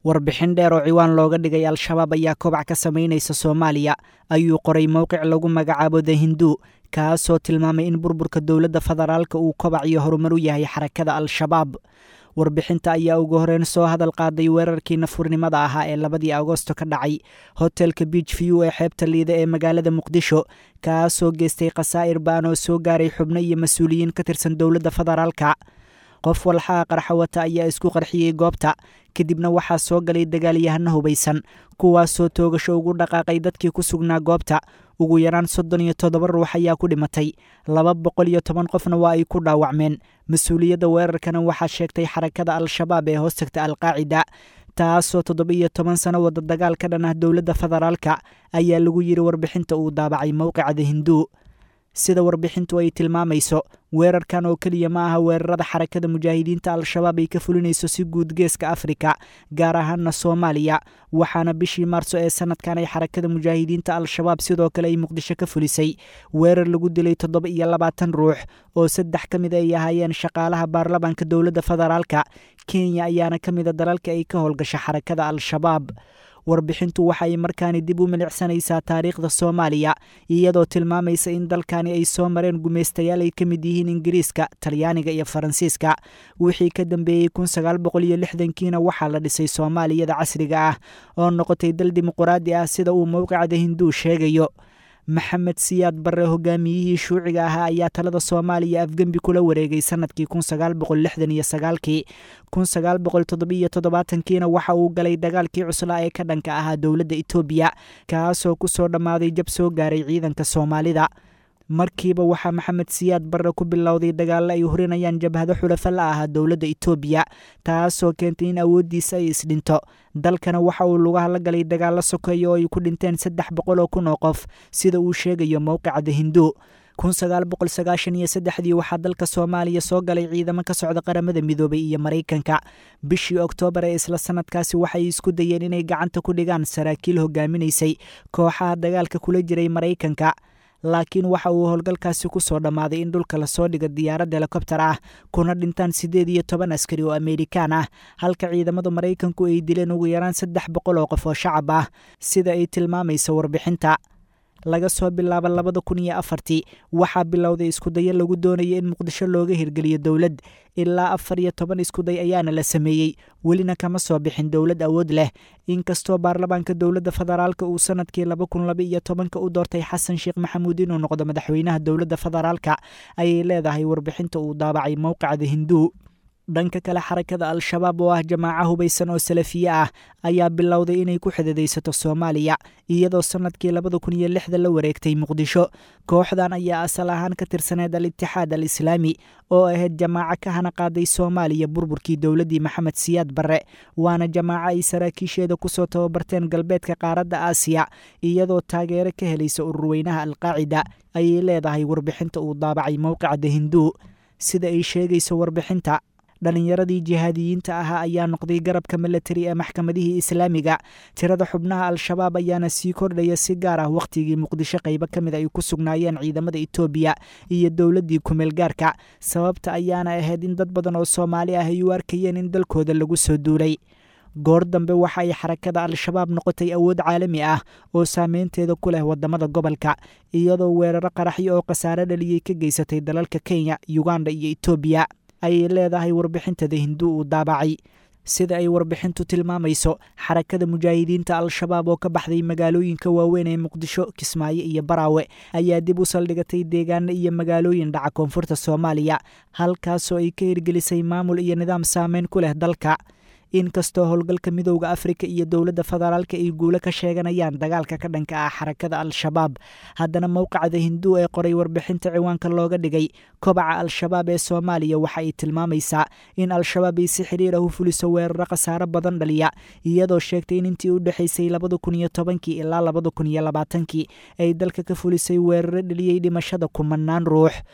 warbixin dheer oo ciwaan looga dhigay al-shabaab ayaa kobac ka samaynaysa soomaaliya ayuu qoray mowqic lagu magacaabo the hindu kaasoo tilmaamay in burburka dowladda federaalka uu kobac iyo horumar u yahay xarakada al-shabaab warbixinta ayaa ugu horeyn soo hadal qaaday weerarkii nafurnimada ahaa ee labadii agosto ka dhacay hotelka beach view ee xeebta liida ee magaalada muqdisho kaasoo geystay khasaa'ir baan oo soo gaaray xubno iyo mas-uuliyiin ka tirsan dowladda federaalka qof walxaha qarxa wata ayaa isku qarxiyey goobta kadibna waxaa soo galay dagaalyahano hubaysan kuwaasoo toogasho ugu dhaqaaqay dadkii ku sugnaa goobta ugu yaraan soddon iyo toddoba ruux ayaa ku dhimatay laba boqol iyo toban qofna waa ay ku dhaawacmeen mas-uuliyadda weerarkana waxaa sheegtay xarakada al-shabaab ee hoostagta alqaacida taasoo toddoba iyo toban sano wada dagaal ka dhan ah dowladda federaalka ayaa lagu yidhi warbixinta uu daabacay mowqicada hinduu sida warbixintu ay tilmaamayso weerarkan oo keliya ma aha weerarada xarakada mujaahidiinta al-shabaab ay ka fulinayso si guud geeska afrika gaar ahaana soomaaliya waxaana bishii maarso ee sanadkan ay xarakada mujaahidiinta al-shabaab sidoo kale ay muqdisho ka fulisay weerar lagu dilay toddoba iyo labaatan ruux oo saddex ka mid ay ahaayeen shaqaalaha baarlamaanka dowladda federaalka kenya ayaana ka mida dalalka ay ka howlgasha xarakada al-shabaab warbixintu waxa ay markaani dib u milicsanaysaa taariikhda soomaaliya iyadoo tilmaamaysa in dalkani ay soo mareen gumaystayaal ay ka mid yihiin ingiriiska talyaaniga iyo faransiiska wixii ka dambeeyey kun sagaal boqol iyo lixdankiina waxaa la dhisay soomaaliyada casriga ah oo noqotay dal dimuquraadi ah sida uu mowqicada hinduu sheegayo maxamed siyaad barre hogaamiyihii shuuciga ahaa ayaa talada soomaaliya afgembi kula wareegay sanadkii kun sagaal boqol lixdan iyo sagaalkii kun sagaal boqol toddobiyo toddobaatankiina waxa uu galay dagaalkii cuslaa ee ka dhanka ahaa dowladda etoobiya kaasoo ku soo dhammaaday jab soo gaaray ciidanka soomaalida markiiba waxaa maxamed siyaad barre ku bilowday dagaallo ay hurinayaan jabhado xulafa la ahaa dowladda etoobiya taasoo keentay in awooddiisa ay isdhinto dalkana waxa uu lugaha la galay dagaallo sokeeya oo ay ku dhinteen saddex boqol oo kun oo qof sida uu sheegayo mowqicada hindu kun sagaal boqol sagaashan iyo saddexdii waxaa dalka soomaaliya soo galay ciidamo ka socda qaramada midoobay iyo maraykanka bishii oktoobar ee isla sanadkaasi waxay isku dayeen inay gacanta ku dhigaan saraakiil hogaaminaysay kooxaha dagaalka kula jiray maraykanka laakiin waxa uu howlgalkaasi ku soo dhammaaday in dhulka lasoo dhigo diyaarad helikobtar ah kuna dhintaan siddeed iyo toban askari oo amerikaan ah halka ciidamada maraykanku ay dileen ugu yaraan saddex boqol oo qof oo shacab ah sida ay tilmaamayso warbixinta laga soo bilaabo labada kun iyo afartii waxaa bilowday iskudayo lagu doonaya in muqdisho looga hirgeliyo dowlad ilaa afar iyo toban iskuday ayaana la sameeyey welina kama soo bixin dowlad awood leh inkastoo baarlamaanka dowladda federaalka uu sanadkii laba kun laba iyo tobanka u doortay xasan sheekh maxamuud inuu noqdo madaxweynaha dowladda federaalka ayay leedahay warbixinta uu daabacay mowqicada hinduu dhanka kale xarakada al-shabaab oo ah jamaaco hubaysan oo salafiye ah ayaa bilowday inay ku xididaysato soomaaliya iyadoo sanadkii labada kun iyo lixda la wareegtay muqdisho kooxdan ayaa asal ahaan ka tirsaneed al-itixaad al islaami oo ahayd jamaaco ka hana qaaday soomaaliya burburkii dowladdii maxamed siyaad barre waana jamaaco ay saraakiisheeda kusoo tababarteen galbeedka qaaradda aasiya iyadoo taageero ka helaysa ururweynaha alqaacida ayay leedahay warbixinta uu daabacay mowqicada hinduu sida ay sheegayso warbixinta dhallinyaradii jihaadiyiinta ahaa ayaa noqday garabka milatari ee maxkamadihii islaamiga tirada xubnaha al-shabaab ayaana sii kordhaya si gaar ah wakhtigii muqdisho qaybo ka mid ay ku sugnaayeen ciidamada etoobiya iyo dowladdii kumeel gaarka sababta ayaana ahayd in dad badan oo soomaali ah ay u arkayeen in dalkooda lagu soo duulay goor dambe waxa ay xarakada al-shabaab noqotay awood caalami ah oo saameynteeda ku leh wadamada gobolka iyadoo weeraro qaraxyo oo khasaare dhaliyey ka geysatay dalalka kenya uganda iyo etoobiya ayay leedahay warbixintada hinduu uu daabacay sida ay warbixintu tilmaamayso xarakada mujaahidiinta al-shabaab oo ka baxday magaalooyinka waaweyn ee muqdisho kismaayo iyo baraawe ayaa dib u saldhigatay deegaano iyo magaalooyin dhaca koonfurta soomaaliya halkaasoo ay ka hirgelisay maamul iyo nidaam saameyn ku leh dalka inkastoo howlgalka midowda afrika iyo dowladda federaalka ay guulo ka sheeganayaan dagaalka ka dhanka ah xarakada al-shabaab haddana mowqacda hinduu ee qoray warbixinta ciwaanka looga dhigay kobaca al-shabaab ee soomaaliya waxa ay tilmaamaysaa in al-shabaab ay si xiriir ah u fuliso weeraro khasaaro badan dhaliya iyadoo sheegtay in intii u dhexaysay labada kun iyo tobankii ilaa labada kun iyo labaatankii ay dalka ka fulisay weeraro dhaliyey dhimashada kumanaan ruux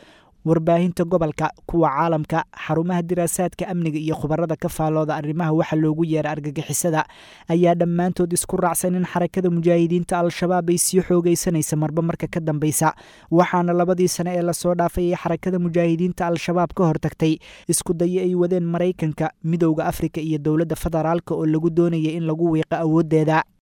warbaahinta gobolka kuwa caalamka xarumaha diraasaadka amniga iyo khubarada ka faallooda arrimaha waxa loogu yeera argagixisada ayaa dhammaantood isku raacsan in xarakada mujaahidiinta al-shabaab ay sii xoogaysanaysa marba marka ka dambeysa waxaana labadii sane ee lasoo dhaafay ay xarakada mujaahidiinta al-shabaab ka hortagtay isku dayo ay wadeen maraykanka midowda afrika iyo dowladda federaalka oo lagu doonaya in lagu wiiqo awooddeeda